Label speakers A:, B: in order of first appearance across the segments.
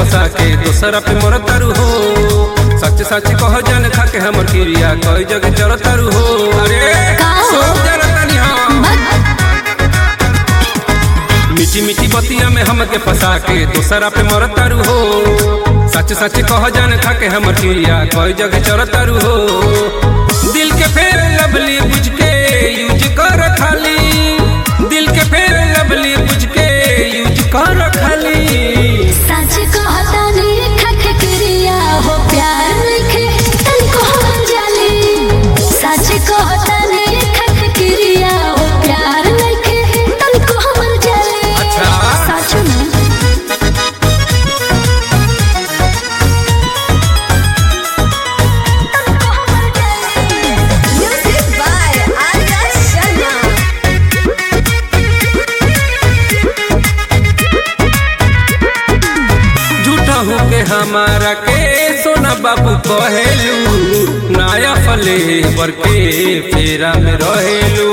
A: फंसा के दोसरा पे मर तारू हो सच सच कह जान खा के हमर क्रिया कई जगह चल तारू हो अरे
B: का हो?
A: सब जरतानी हम मीठी मीठी बतिया में हमके फंसा के दोसरा पे मर तारू हो सच सच कह जान खा के हमर क्रिया कई जगह चल तारू हो दिल के फेर लवली बुझ के यूज कर खाली दिल के फेर लवली बुझ के यूज कर खाली
B: सच कहता नहीं खख क्रिया हो प्यार लिखे तनको हम जाली सच कहता नहीं खख क्रिया हो प्यार लिखे तनको हम जाली
A: अच्छा।
B: सच में तनको हम जाली
C: Music by Arya Sharma.
A: झूठा हो के हमारा के सोना बाबू कहेलू नया फले बर के फेरा में रहेलू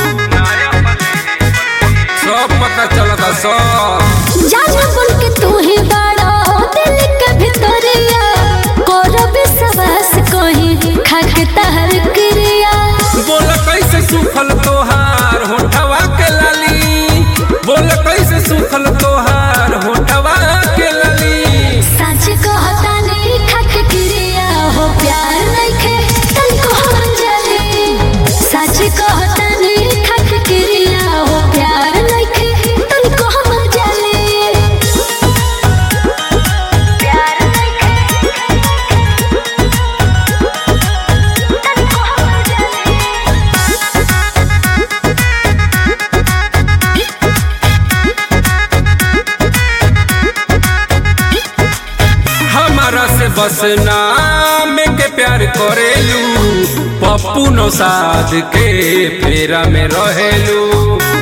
A: सब पता चलता सब
B: जाना बोल के तू ही बड़ा दिल के भितरिया करब सवास कहीं खाक तहर क्रिया
A: बोल कैसे सुखल तोहार होठवा के लाली बोल कैसे सुखल तोहार होठवा के लाली
B: सच कहता नहीं खाक क्रिया हो प्यार नइखे तनको हम जाने सच कहता नहीं खाक क्रिया हो प्यार नइखे तनको हम जाने प्यार नइखे तनको हम जाने
A: हमारा से बस नाम के प्यार करेलू पप्पू नौसाद के फेरा में रहेलू